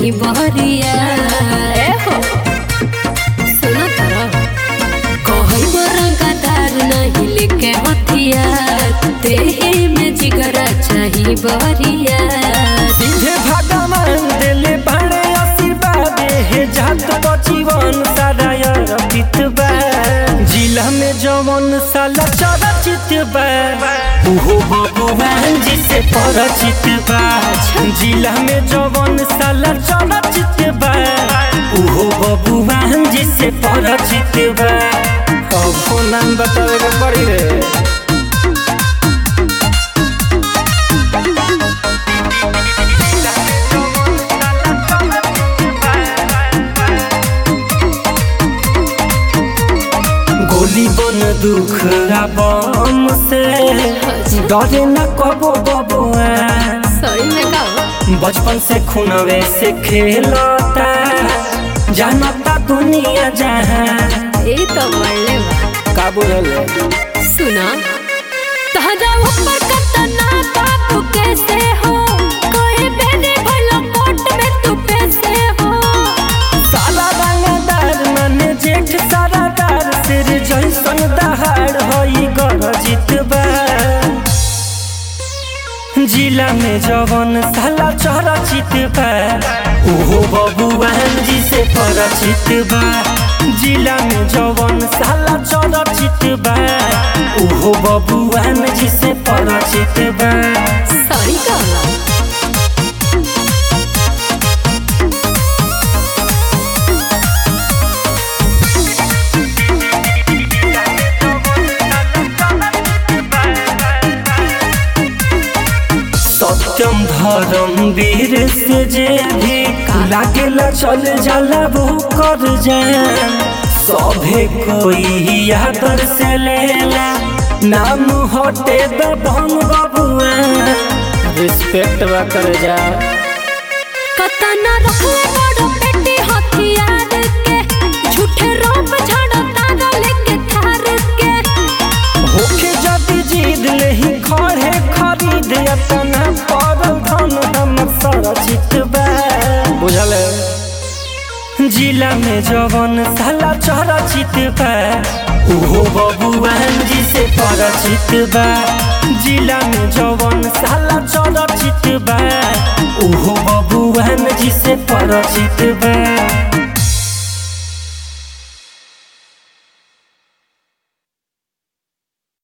चाही बहरिया ए हो सुनो तारा कहई बरंगदार नहीं लेके हथियार देहे में जिगरा चाही बहरिया सीधे भगवान दिले बड़े आशीर्वाद हे जात बचीवन सारा अर्पित बा जिला में जवन साला चरचित बा उहो भगवान जी से परिचित बा जिला में जवन साला चरचित बा उहो भगवान जी से परिचित बा अब नाम बतावे के पड़ी रे गोली बन दुख बम से डरे न कबो बबुआ सही में का बचपन से खुनवे से खेलता जानता दुनिया जहाँ ए तो मरले बा का बुझले सुना तहरा ऊपर कतना बाबू कैसे हो कोई बेने भला कोट में तू पैसे हो साला रंगदार मन जेठ सारादार सिर जैसन दहाड़ होई गरजित बा जिला में जवन साला चरचित बा ओहो बबुआन जी से परिचित बा जिला में जवन साला चरचित बा ओहो बबुआन जी से परिचित बा सही कहला सत्यम धर्म वीर से जे भी लागेला चल जाला वो कर जाए सभे कोई आदर से लेला नाम हटे दबंग बबुआ रिस्पेक्ट बा कर जा कतना रखले बड़ो पेटी हथियार के झूठे रोप झाड़ो तागा लेके थार के होके जदी जीद लेही खड़े खरीद अपना पड़ल धन हमर सरचित बा बुझल जिला में जवन साला चरचित बा उहो बबुआन जी से परिचित बा जिला में जवन साला चरचित बा उहो बबुआन जी से परिचित बा